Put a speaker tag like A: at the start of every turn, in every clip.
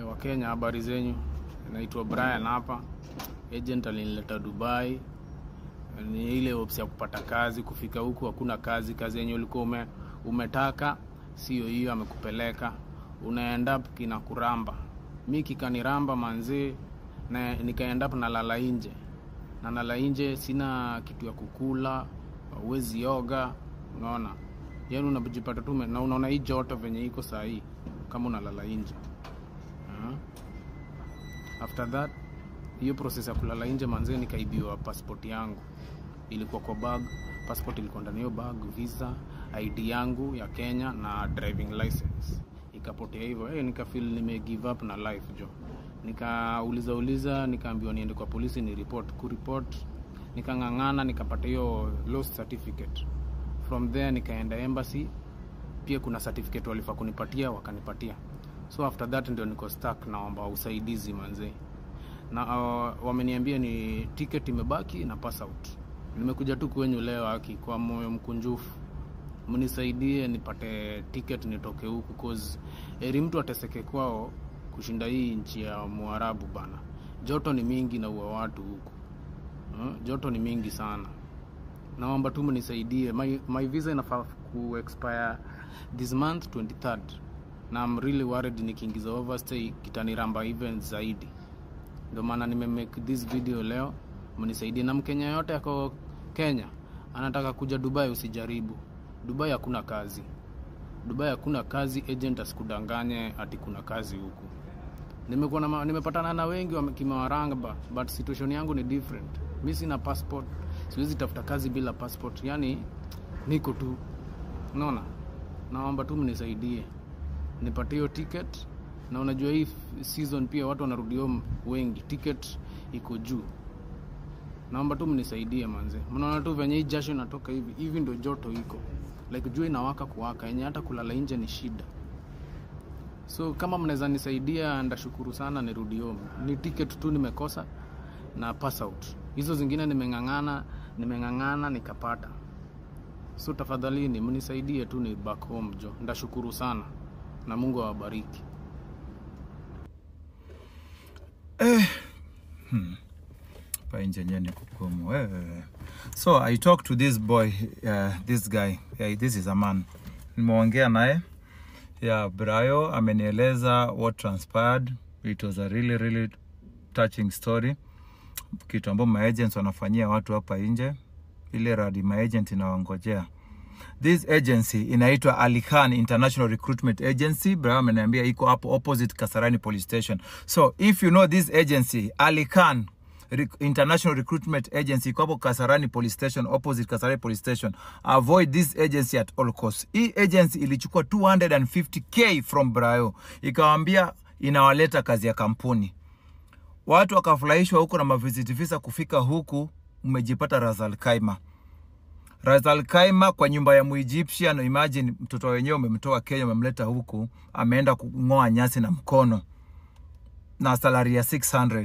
A: wa Kenya, habari zenyu? Naitwa Brian hapa. Agent alinileta Dubai, ni ile opsi ya kupata kazi. Kufika huku hakuna kazi, kazi yenye ulikuwa ume, umetaka sio hiyo, amekupeleka unaenda up kinakuramba. Mi kikaniramba manzee, na nikaenda up nalala nje na nala nje, sina kitu ya kukula, uwezi oga, unaona yani unajipata tu ume- na unaona hii joto venye iko saa hii kama unalala nje uh after that hiyo process ya kulala nje manzee nikaibiwa passport yangu ilikuwa kwa bag passport ilikuwa ndani ya hiyo bag visa id yangu ya kenya na driving license ikapotea hivyo hey, nikafeel nime give up na life jo nikauliza uliza nikaambiwa niende kwa polisi ni report kuripot nikang'ang'ana nikapata hiyo lost certificate from there nikaenda embassy pia kuna certificate walifaa kunipatia wakanipatia so after that ndio niko stuck naomba usaidizi manzee na uh, wameniambia ni ticket imebaki na pass out nimekuja tu kwenyu leo aki kwa moyo mkunjufu mnisaidie nipate ticket nitoke huku cause eri mtu ateseke kwao kushinda hii nchi ya mwarabu bana joto ni mingi na ua watu huku uh, joto ni mingi sana naomba tu mnisaidie my, my visa inafaa ku expire this month 23rd na I'm really worried nikiingiza overstay kitaniramba even zaidi ndio maana nimemake this video leo mnisaidie na mkenya yote ako kenya anataka kuja dubai usijaribu dubai hakuna kazi dubai hakuna kazi agent asikudanganye ati kuna kazi huku nimekuwa na ma- nimepatana na wengi wame- kimewaranga but situation yangu ni different mi sina passport siwezi tafuta kazi bila passport yani niko tu unaona naomba tu mnisaidie nipate hiyo ticket na unajua hii f- season pia watu wanarudi home wengi ticket iko juu naomba tu mnisaidie manze mnaona tu venye hii jasho inatoka hivi hivi ndio joto iko like jua inawaka kuwaka yenye hata kulala nje ni shida so kama mnaweza nisaidia ndashukuru sana nirudi home ni ticket tu nimekosa na pass out hizo zingine nimeng'ang'ana nimeng'ang'ana nikapata so tafadhalini mnisaidie tu ni back home jo ndashukuru sana na mungu awabariki
B: pa nje yenyewe ni kugumu wewe. so i talked to this boy uh, this guy yeah, this is a man nimeongea naye yeah, brayo amenieleza what transpired it was a really really touching story kitu ambao maagents wanafanyia watu hapa nje ile radi maagent inawangojea this agency inaitwa Ali Khan International Recruitment Agency. Brayo ameniambia iko hapo opposite Kasarani Police Station. So if you know this agency, Ali Khan Rec International Recruitment Agency iko hapo Kasarani Police Station, opposite Kasarani Police Station. Avoid this agency at all costs. Hii agency ilichukua 250k from Brayo, ikawambia inawaleta kazi ya kampuni watu wakafurahishwa huko na mavisit visa kufika huku, mmejipata Razal Kaima. Razal Kaima kwa nyumba ya Muegyptian. Imagine mtoto wenyewe umemtoa Kenya, umemleta huku, ameenda kung'oa nyasi na mkono na salary ya 600.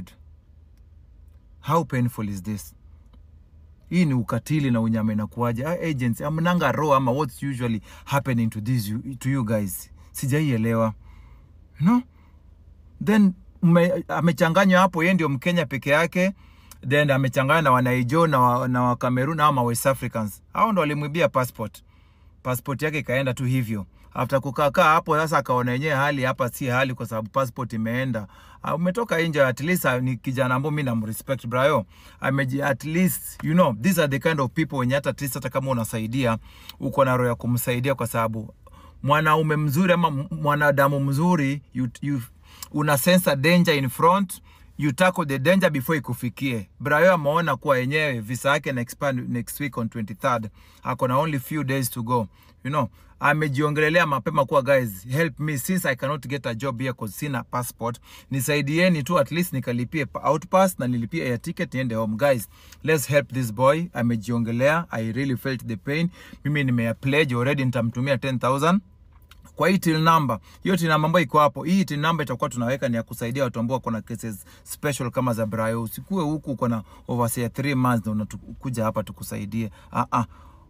B: How painful is this? Hii ni ukatili na unyama inakuwaje? Ah, agents amnanga roho ama what's usually happening to this you, to you guys? Sijaielewa. No? then mme- amechanganywa hapo, yeye ndio Mkenya peke yake, then amechanganywa na Wanaijo na wa, na wa Cameroon ama West Africans. Hao ndo walimwibia passport, passport yake ikaenda tu hivyo. After kukaa kaa hapo sasa, akaona yenyewe hali hapa si hali, kwa sababu passport imeenda. Uh, umetoka nje, at least uh, ni kijana ambao mimi namrespect Brayo, ameji at least you know these are the kind of people wenye hata at least hata kama unasaidia uko na roho ya kumsaidia, kwa sababu mwanaume mzuri ama m- mwanadamu mzuri you, you, una sense a danger in front you tackle the danger before ikufikie. Brayo ameona kuwa yenyewe visa yake na expire next week on 23rd, ako na only few days to go you know amejiongelelea mapema kuwa guys help me since i cannot get a job here cause sina passport nisaidieni tu at least nikalipie pa- outpass na nilipie air ticket niende home guys let's help this boy amejiongelea i really felt the pain mimi nimea pledge already nitamtumia 10000 kwa hii till number hiyo till number ambayo iko hapo hii till number itakuwa tunaweka ni ya kusaidia watu ambao wako na cases special kama za Brayo usikue huku uko na over say 3 months na unakuja hapa tukusaidie ah ah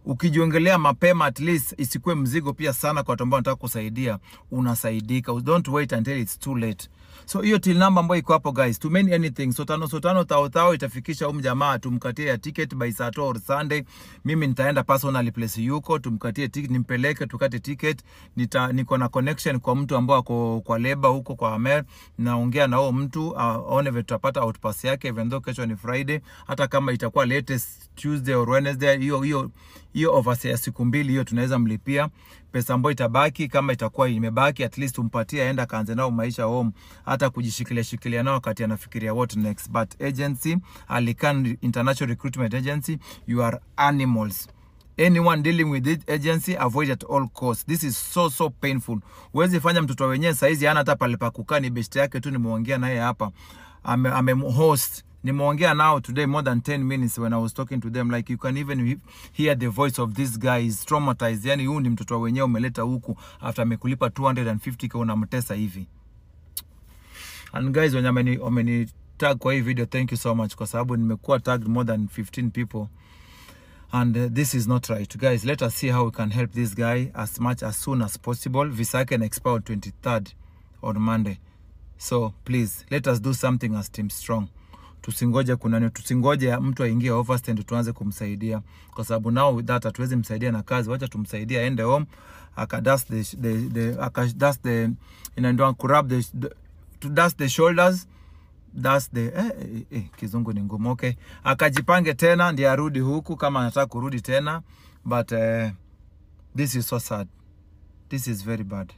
B: ukijiongelea mapema at least isikuwe mzigo pia sana kwa watu ambao wanataka kusaidia unasaidika don't wait until it's too late so hiyo till number ambayo iko hapo guys tumeni anything so tano so tano tao tao itafikisha huyu jamaa tumkatie ya ticket by Saturday or Sunday mimi nitaenda personally place yuko tumkatie ticket nimpeleke tukate ticket nita niko na connection kwa mtu ambao ako kwa leba huko kwa Amer naongea na huo mtu uh, aone vile tutapata outpass yake even though kesho ni Friday hata kama itakuwa latest Tuesday or Wednesday hiyo hiyo hiyo overstay ya siku mbili hiyo tunaweza mlipia pesa ambayo itabaki kama itakuwa imebaki at least umpatie aenda kaanze nao maisha home hata kujishikilia shikilia nao wakati anafikiria what next but agency Alican International Recruitment Agency you are animals anyone dealing with this agency avoid at all costs this is so so painful huwezi fanya mtoto wenyewe saizi hana hata pale pa kukaa ni best yake tu nimeongea naye hapa ame, ame host nimeongea nao today more than 10 minutes when I was talking to them like you can even he- hear the voice of this guy is traumatized yani huyu ni mtoto wenyewe umeleta huku after amekulipa 250k unamtesa hivi and guys wenye wameni wameni tag kwa hii video thank you so much kwa sababu nimekuwa tagged more than 15 people and uh, this is not right guys let us see how we can help this guy as much as soon as possible visa yake na expire on 23rd on monday so please let us do something as team strong tusingoje kuna tusingoje mtu aingie overstand tuanze kumsaidia kwa sababu now with that hatuwezi msaidia na kazi wacha tumsaidie aende home akadust the, the, the akadust the inaitwa kurub the, the to dust the shoulders that's the eh, eh, eh, kizungu ni ngumu okay akajipange tena ndiye arudi huku kama anataka kurudi tena but eh, this is so sad this is very bad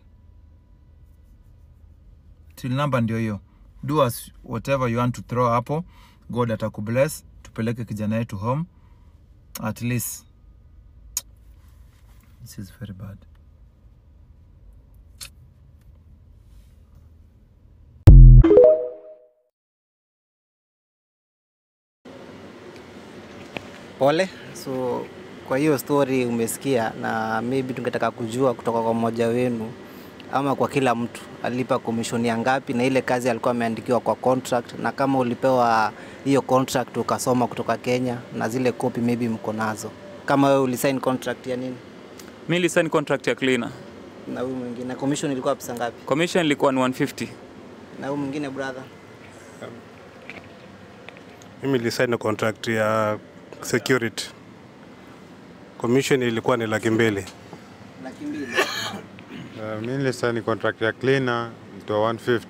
B: till number ndio hiyo do us whatever you want to throw hapo god atakubless tupeleke kijana yetu home at least this is very bad
C: Pole. So kwa hiyo story umesikia, na maybe tungetaka kujua kutoka kwa mmoja wenu ama kwa kila mtu alipa commission ya ngapi, na ile kazi alikuwa ameandikiwa kwa contract, na kama ulipewa hiyo contract ukasoma kutoka Kenya, na zile copy maybe mko nazo. Kama wewe ulisign contract ya nini
D: mi nilisign contract ya cleaner
C: na huyu mwingine, na commission ilikuwa pesa ngapi?
D: commission ilikuwa ni 150
C: Na huyu mwingine brother,
E: Mimi nilisaini contract ya security. Commission ilikuwa ni laki mbili.
C: laki mbili.
F: Uh, mi nilisaini contract ya cleaner ilitoa 150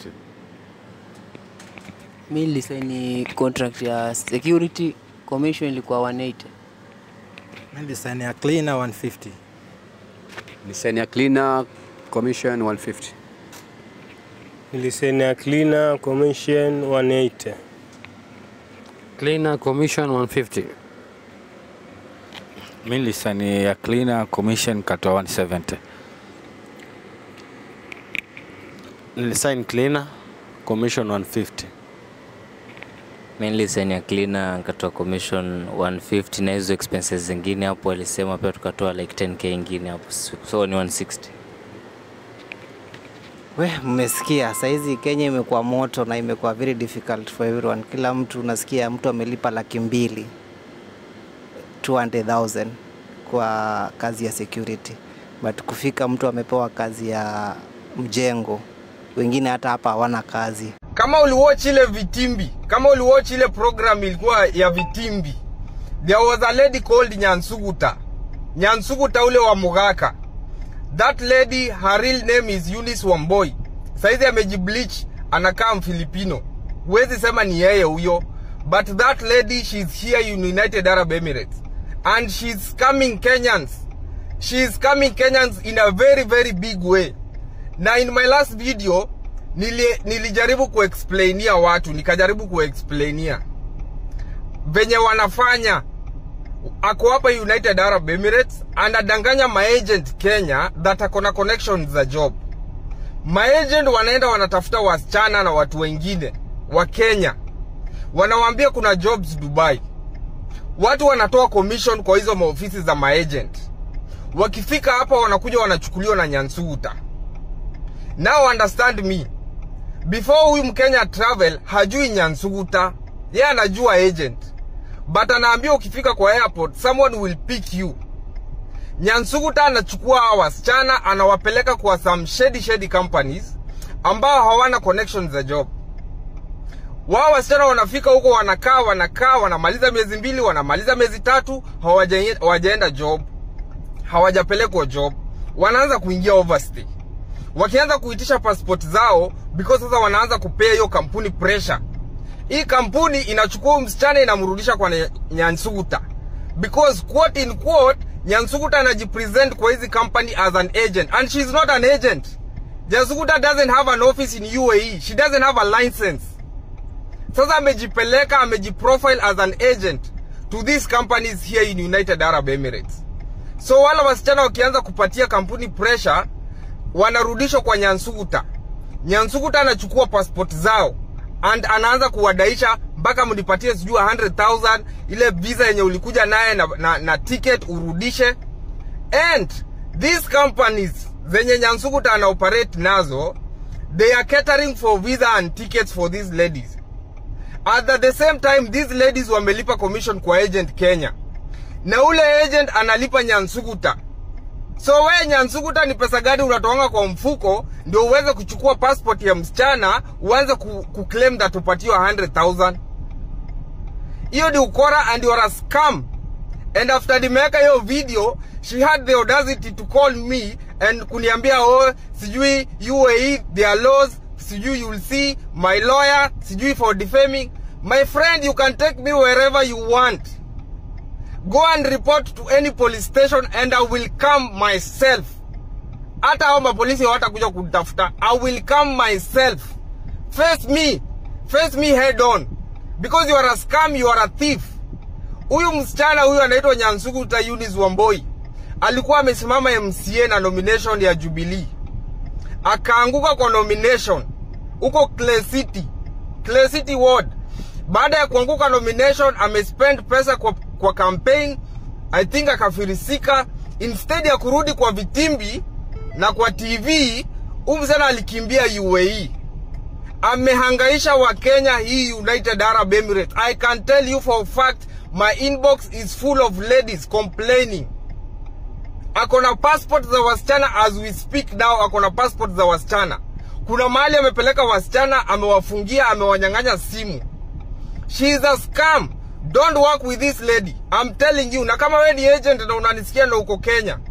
G: mi nilisaini contract ya security commission ilikuwa 180
H: Nilisaini ya cleaner 150.
I: Nisani ya cleaner commission 150.
J: Nilisaini ya cleaner commission 180.
K: Cleaner commission 150.
L: Mi nilisani ya cleaner commission katoa 170.
K: Nilisign cleaner commission 150.
M: Mi nilisaini ya cleaner nikatoa commission 150 na hizo expenses zingine hapo alisema pia tukatoa like 10k ingine hapo so ni 160
C: We, mmesikia saizi Kenya imekuwa moto na imekuwa very difficult for everyone. Kila mtu unasikia mtu amelipa laki mbili 200,000 kwa kazi ya security, but kufika mtu amepewa kazi ya mjengo, wengine hata hapa hawana kazi.
N: kama uliwatch ile vitimbi kama uliwatch ile program ilikuwa ya vitimbi there was a lady called nyansuguta nyansuguta ule wa mugaka that lady her real name is Eunice Wamboi saizi amejibleach anakaa mfilipino huwezi sema ni yeye huyo but that lady she's here in United Arab Emirates and she's coming Kenyans she's coming Kenyans in a very very big way na in my last video nili, nilijaribu kuexplainia watu nikajaribu kuexplainia venye wanafanya ako hapa united arab emirates anadanganya maagent kenya that ako na connections za job maagent wanaenda wanatafuta wasichana na watu wengine wa kenya wanawambia kuna jobs dubai watu wanatoa commission kwa hizo maofisi za maagent wakifika hapa wanakuja wanachukuliwa na nyansuguta now understand me before huyu mkenya travel hajui nyansuguta ye anajua agent but anaambia ukifika kwa airport someone will pick you Nyansuguta anachukua hawa wasichana anawapeleka kwa some shady shady companies ambao hawana connection za job. Wao wasichana wanafika huko, wanakaa wanakaa, wanamaliza miezi mbili, wanamaliza miezi tatu, hawaja- hawajaenda job, hawajapelekwa job, wanaanza kuingia overstay. Wakianza kuitisha passport zao because sasa wanaanza kupea hiyo kampuni pressure. Hii kampuni inachukua huyu msichana inamrudisha kwa Nya- Nyansuguta because quote in quote Nyansuguta anajipresent kwa hizi company as an agent and she's not an agent. Nyansuguta doesn't have an office in UAE. She doesn't have a license. Sasa amejipeleka amejiprofile as an agent to these companies here in United Arab Emirates. So wale wasichana wakianza kupatia kampuni pressure, wanarudishwa kwa Nyansuguta. Nyansuguta anachukua passport zao and anaanza kuwadaisha mpaka mnipatie sijui 100,000 ile visa yenye ulikuja naye na, na, na ticket urudishe. And these companies zenye Nyansuguta ana operate nazo they are catering for visa and tickets for these ladies. At the same time these ladies wamelipa commission kwa agent Kenya, na ule agent analipa Nyansuguta. So we Nyansuguta, ni pesa gani unatoanga kwa mfuko ndio uweze kuchukua passport ya msichana uanze ku, ku claim that upatiwa 100,000? Hiyo ni ukora and you are a scam. And after nimeweka hiyo video, she had the audacity to call me and kuniambia oh, sijui UAE their laws, sijui you'll see my lawyer, sijui for defaming. My friend, you can take me wherever you want. Go and report to any police station and I will come myself. Hata hao mapolisi hawatakuja kutafuta. I will come myself. Face me. Face me head on. Because you are a scam, you are a thief. Huyu msichana huyu anaitwa Nyansuguta Eunice Wamboi. Alikuwa amesimama MCA na nomination ya Jubilee. Akaanguka kwa nomination huko Clay City. Clay City Ward. Baada ya kuanguka nomination amespend pesa kwa, kwa campaign I think akafirisika. Instead ya kurudi kwa vitimbi na kwa TV, huyu msichana alikimbia UAE amehangaisha wakenya hii united arab emirates i can tell you for a fact my inbox is full of ladies complaining ako na passport za wasichana as we speak now ako na passport za wasichana kuna mahali amepeleka wasichana amewafungia amewanyang'anya simu she is a scam don't work with this lady i'm telling you na kama we ni agent na unanisikia na uko kenya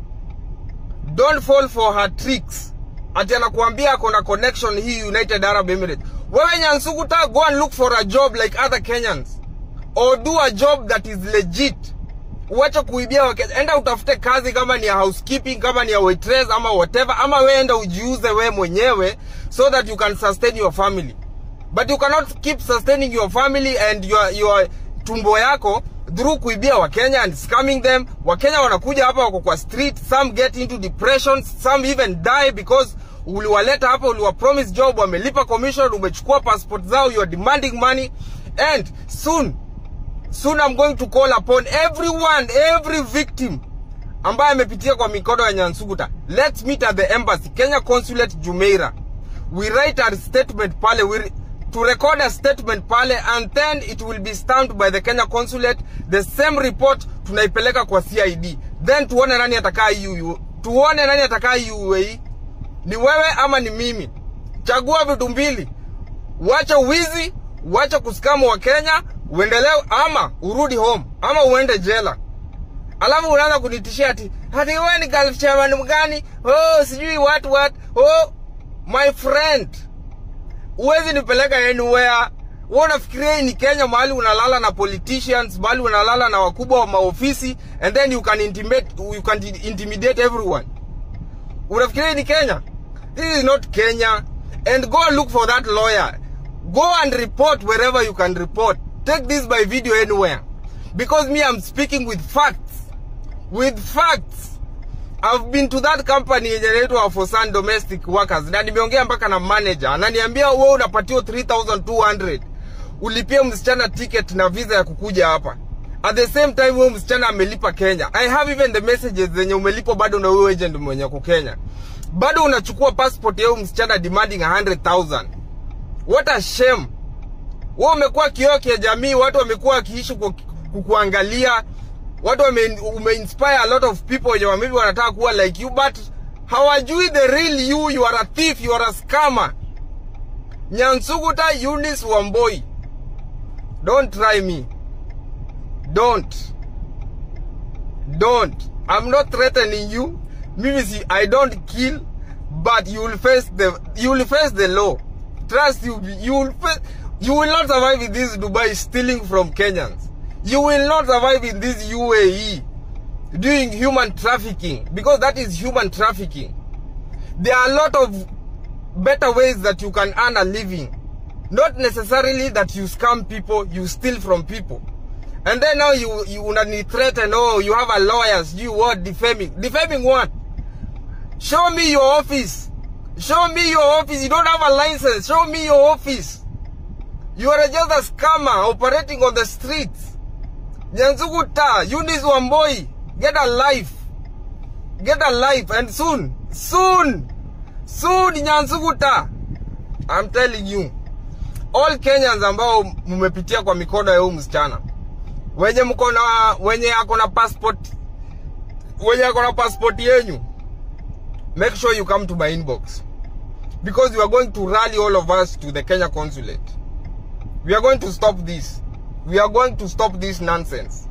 N: don't fall for her tricks ati anakuambia ako na connection hii united arab emirates wewe nyansuguta go and look for a job like other kenyans or do a job that is legit uache kuibia wakenya enda utafute kazi kama ni ya housekeeping kama ni ya waitress ama whatever ama we enda ujiuze we mwenyewe so that you can sustain your family but you cannot keep sustaining your family and your, your tumbo yako through kuibia wakenya and scamming them wakenya wanakuja hapa wako kwa street some get into depression some even die because uliwaleta hapa uliwapromise job wamelipa commission umechukua passport zao you are demanding money and soon soon i'm going to call upon everyone every victim ambaye amepitia kwa mikono ya nyansuguta let's meet at the embassy kenya consulate jumeira we write our statement pale we to record a statement pale and then it will be stamped by the kenya consulate the same report tunaipeleka kwa cid then tuone nani atakaa uu tuone nani atakaa uae ni wewe ama ni mimi chagua vitu mbili uache wizi uache kuskamu wa kenya uendelee ama urudi home ama uende jela alafu unaanza kunitishia ati ati wewe ni Gulf chairman mgani oh sijui what what oh my friend uwezi nipeleka anywhere wewe unafikiria hii ni Kenya mahali unalala na politicians mahali unalala na wakubwa wa maofisi and then you can intimidate you can intimidate everyone unafikiria hii ni Kenya this is not Kenya and go and look for that lawyer go and report wherever you can report take this by video anywhere because me I'm speaking with facts with facts I've been to that company yenye inaitwa Fosan Domestic Workers na nimeongea mpaka na manager ananiambia wewe unapatiwa 3200 ulipie msichana ticket na visa ya kukuja hapa at the same time wewe msichana amelipa Kenya I have even the messages zenye umelipa bado na wewe agent mwenye uko Kenya bado unachukua passport ya huyo msichana demanding 100000 what a shame wewe umekuwa kioo cha jamii watu wamekuwa wakiishi kukuangalia watu wame, umeinspire a lot of people wenye maybe wanataka kuwa like you but hawajui the real you you are a thief you are a scammer nyansuguta Eunice wamboi don't try me don't don't i'm not threatening you mimi si i don't kill but you will face the you will face the law trust you you will face, you will not survive in this dubai stealing from kenyans you will not survive in this uae doing human trafficking because that is human trafficking there are a lot of better ways that you can earn a living not necessarily that you scam people you steal from people and then now you you unani threaten oh you have a lawyers you what defaming defaming what show me your office show me your office you don't have a license show me your office you are just a scammer operating on the streets nyanzuguta Eunice wamboi get a life get a life and soon soon soon nyanzuguta i'm telling you all kenyans ambao mmepitia kwa mikono ya huyu msichana wenye mko na wenye ako na passport wenye ako na passport yenyu make sure you come to my inbox because we are going to rally all of us to the Kenya consulate we are going to stop this we are going to stop this nonsense